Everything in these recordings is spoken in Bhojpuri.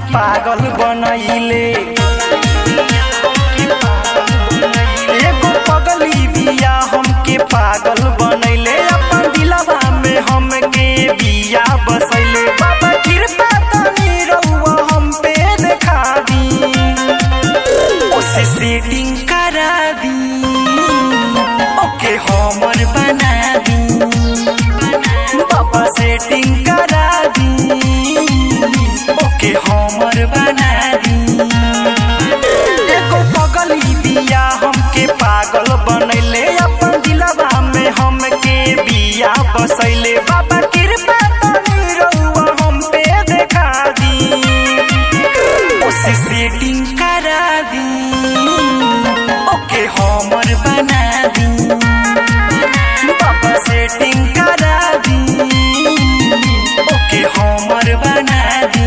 पागल बनैले एगो पगली बिया हमके पागल बनैले अपन दिलवा में हमके बिया बसैले बाबा कृपा तनी रउआ हम पे देखा दी उसे सेटिंग करा दी ओके हमर बना दी बाबा सेटिंग करा दी ओके हमर बना दी एगो पगली बिया हमके पागल बनैले अपन दिलवा में हमके बिया बसैले बाबा कृपा तनी रउआ हम पे देखा दी उसे सेटिंग करा दी ओके हमर बना दी बाबा सेटिंग करा दी ओके हमर बना दी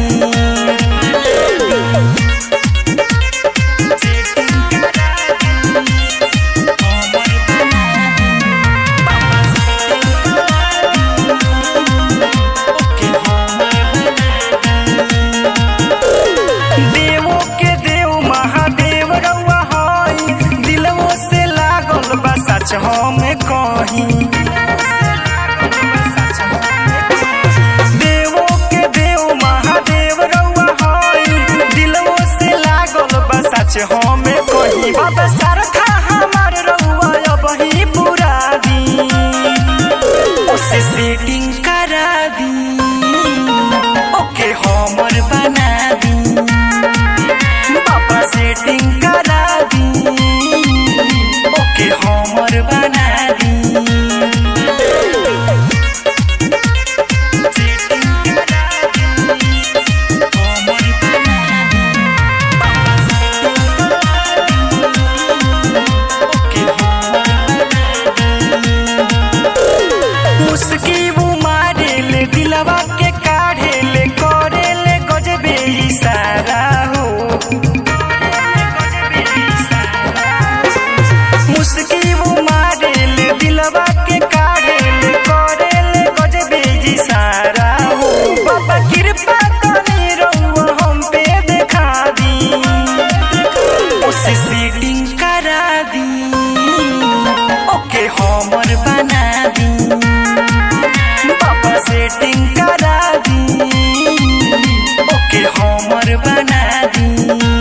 सेटिंग करा दी, हमर बना दी। बाबा सेटिंग करा दी, ओके हमर बना दी। देवो के देव महादेव रउआ हई दिलवो से लागल बा सच हम कही देवो के देव महादेव रउआ हई दिलवो से लागल बा सच हम कही बाबा सरखा हमार रउआ अब ही पूरा दी उसे सेटिंग करा दी ओके हमर बना दी बाबा सेटिंग करा दी ओके हमर बना दी सेटिंग करा दी, हमर बना दी। बाबा सेटिंग करा दी, ओके हमर बना दी। मुस्की मारे ले दिलवा के काढ़े ले करे ले गजबे इशारा हो मुस्की मारे ले दिलवा के काढ़े ले करे ले गजबे इशारा हो बाबा कृपा करी रउआ हम पे देखा दी उसे सीटिंग करा दी ओके हमर बना दी बाबा सेटिंग करा दी ओके हमर बना दी